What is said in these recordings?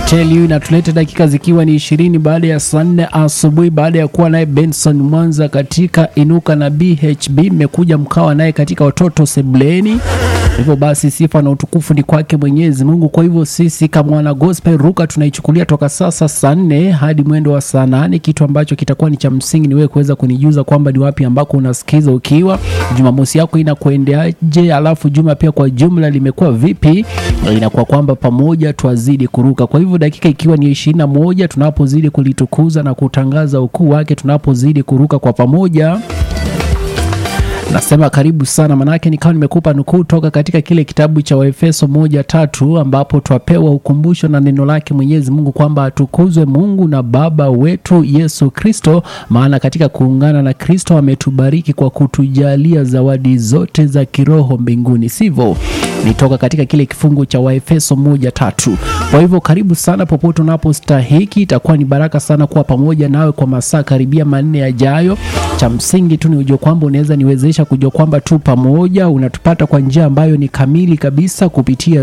tell you inatuleta dakika zikiwa ni ishirini baada ya saa nne asubuhi baada ya kuwa naye Benson Mwanza katika Inuka na BHB, mmekuja mkawa naye katika watoto sebleni. Hivyo basi sifa na utukufu ni kwake Mwenyezi Mungu. Kwa hivyo sisi kama wana gospel ruka tunaichukulia toka sasa saa nne hadi mwendo wa saa nane. Kitu ambacho kitakuwa ni cha msingi ni wewe kuweza kunijuza kwamba ni wapi ambako unasikiza ukiwa Jumamosi yako inakuendeaje, alafu juma pia kwa jumla limekuwa vipi. Inakuwa kwamba pamoja twazidi kuruka. Kwa hivyo dakika ikiwa ni ishirini na moja tunapozidi kulitukuza na kutangaza ukuu wake, tunapozidi kuruka kwa pamoja nasema karibu sana manake nikawa nimekupa nukuu toka katika kile kitabu cha waefeso moja tatu ambapo twapewa ukumbusho na neno lake mwenyezi mungu kwamba atukuzwe mungu na baba wetu yesu kristo maana katika kuungana na kristo ametubariki kwa kutujalia zawadi zote za kiroho mbinguni sivyo nitoka katika kile kifungu cha waefeso moja tatu kwa hivyo karibu sana popote unapostahiki itakuwa ni baraka sana kuwa pamoja nawe kwa masaa karibia manne yajayo cha msingi tu ni ujue kwamba unaweza niwezesha kujua kwamba tu pamoja unatupata kwa njia ambayo ni kamili kabisa kupitia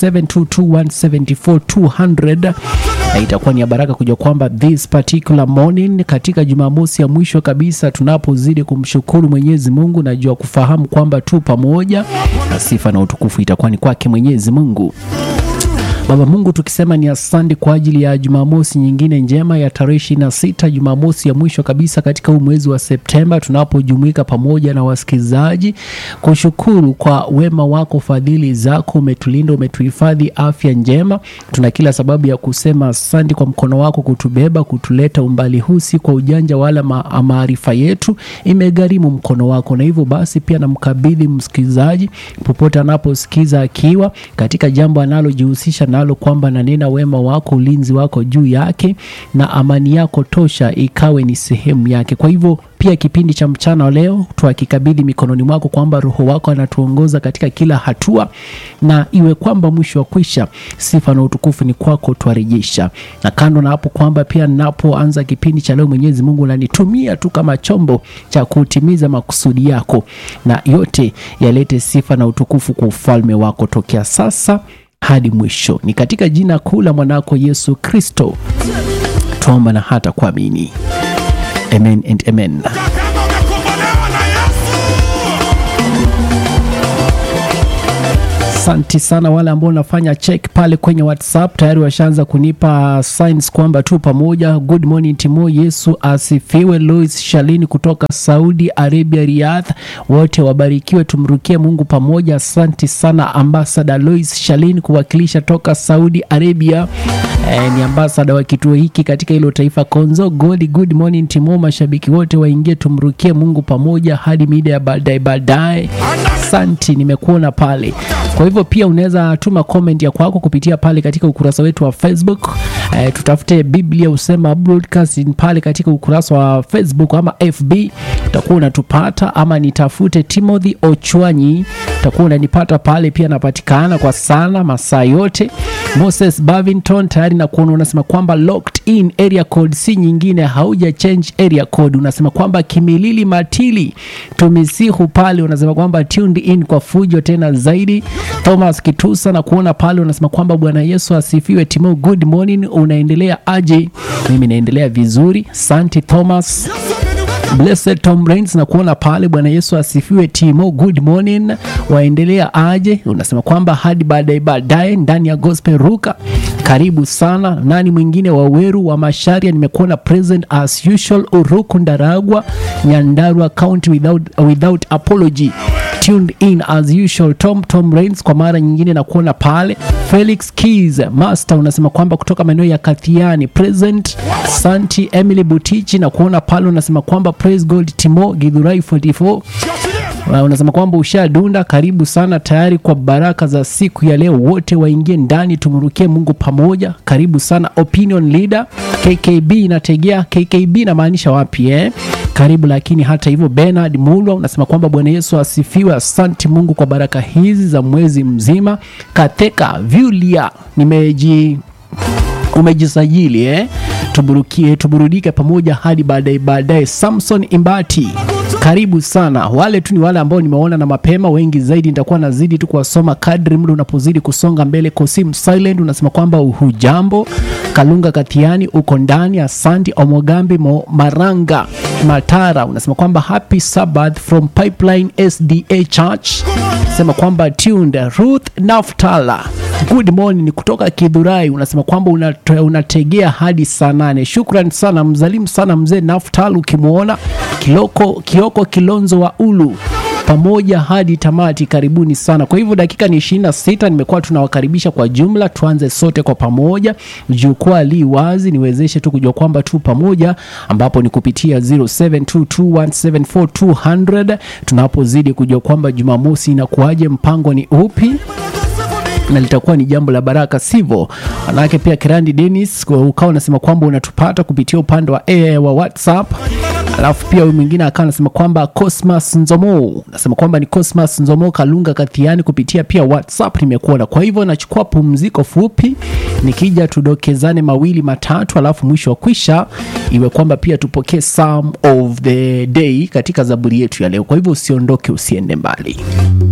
0722174200 na itakuwa ni ya baraka kujua kwamba this particular morning katika jumamosi ya mwisho kabisa tunapozidi kumshukuru mwenyezi mungu najua kufahamu kwamba tu pamoja na sifa na utukufu itakuwa ni kwake mwenyezi mungu Baba Mungu, tukisema ni asante kwa ajili ya Jumamosi nyingine njema ya tarehe ishirini na sita, Jumamosi ya mwisho kabisa katika huu mwezi wa Septemba, tunapojumuika pamoja na wasikilizaji kushukuru kwa wema wako, fadhili zako, umetulinda, umetuhifadhi afya njema. Tuna kila sababu ya kusema asante kwa mkono wako kutubeba, kutuleta umbali huu, si kwa ujanja wala ma maarifa yetu, imegharimu mkono wako, na hivyo basi pia namkabidhi msikilizaji popote anaposikiza akiwa katika jambo analojihusisha nalo kwamba nanena wema wako ulinzi wako juu yake na amani yako tosha ikawe ni sehemu yake kwa hivyo pia kipindi cha mchana wa leo twakikabidhi mikononi mwako kwamba roho wako anatuongoza katika kila hatua na iwe kwamba mwisho wa kwisha sifa na utukufu ni kwako twarejesha na kando na hapo kwamba pia napoanza kipindi cha leo mwenyezi mungu nanitumia tu kama chombo cha kutimiza makusudi yako na yote yalete sifa na utukufu kwa ufalme wako tokea sasa hadi mwisho ni katika jina kuu la mwanako yesu kristo tuomba na hata kuamini amen and amen kama umekombolewa na Yesu. asanti sana wale ambao unafanya check pale kwenye whatsapp tayari washaanza kunipa signs kwamba tu pamoja good morning timo yesu asifiwe louis shalini kutoka saudi arabia riyadh wote wabarikiwe tumrukie mungu pamoja asanti sana ambasada louis shalini kuwakilisha toka saudi arabia eh, ni ambasada wa kituo hiki katika hilo taifa konzo goli good morning timo mashabiki wote waingie tumrukie mungu pamoja hadi mida ya baadaye baadaye asanti nimekuona pale kwa hivyo pia unaweza tuma comment ya kwako kupitia pale katika ukurasa wetu wa facebook eh, tutafute biblia usema broadcasting pale katika ukurasa wa facebook ama fb utakuwa unatupata ama nitafute timothy ochwanyi utakuwa unanipata pale pia napatikana kwa sana masaa yote moses bavington tayari na kuona unasema kwamba locked in area code si nyingine hauja change area code unasema kwamba kimilili matili tumisihu pale unasema kwamba tuned in kwa fujo tena zaidi thomas kitusa na kuona pale unasema kwamba bwana yesu asifiwe timo good morning unaendelea aje mimi naendelea vizuri santi thomas Blessed Tom Rains na kuona pale bwana yesu asifiwe timo good morning waendelea aje unasema kwamba hadi baadaye baadaye ndani ya gospel ruka karibu sana nani mwingine waweru wa masharia nimekuona present as usual uruku ndaragwa nyandarua county without, without apology tuned in as usual tom tom rains kwa mara nyingine na kuona pale felix keys master unasema kwamba kutoka maeneo ya kathiani present santi emily butichi na kuona pale unasema kwamba praise god timo gidhurai 44 Uh, unasema kwamba ushadunda karibu sana tayari kwa baraka za siku ya leo wote waingie ndani tumrukie mungu pamoja karibu sana opinion leader kkb inategea kkb inamaanisha wapi eh? karibu lakini hata hivyo benard mulwa unasema kwamba bwana yesu asifiwe asanti mungu kwa baraka hizi za mwezi mzima katheka vyulia nimeji umejisajili eh? tuburukie tuburudike pamoja hadi baadaye baadaye samson imbati karibu sana wale tu ni wale ambao nimeona na mapema wengi zaidi nitakuwa nazidi tu kuwasoma kadri muda unapozidi kusonga mbele kosim silent unasema kwamba hujambo kalunga katiani uko ndani asanti omogambi Mo, maranga matara unasema kwamba happy sabbath from pipeline sda church sema kwamba tuned ruth naftala good morning kutoka kidhurai unasema kwamba unate- unategea hadi saa nane shukran sana mzalimu sana mzee naftal ukimwona kiloko kioko kilonzo wa ulu pamoja hadi tamati karibuni sana kwa hivyo dakika ni 26 nimekuwa tunawakaribisha kwa jumla tuanze sote kwa pamoja jukwaa li wazi niwezeshe tu kujua kwamba tu pamoja ambapo ni kupitia 0722174200 tunapozidi kujua kwamba jumamosi inakuwaje mpango ni upi na litakuwa ni jambo la baraka sivyo manake pia kirandi denis kwa- ukawa unasema kwamba unatupata kupitia upande wa, eh, wa whatsapp alafu pia huyu mwingine akawa anasema kwamba cosmas nzomo nasema kwamba ni cosmas nzomo kalunga kathiani kupitia pia whatsapp nimekuona kwa hivyo nachukua pumziko fupi nikija tudokezane mawili matatu alafu mwisho wa kwisha iwe kwamba pia tupokee some of the day katika zaburi yetu ya leo kwa hivyo usiondoke usiende mbali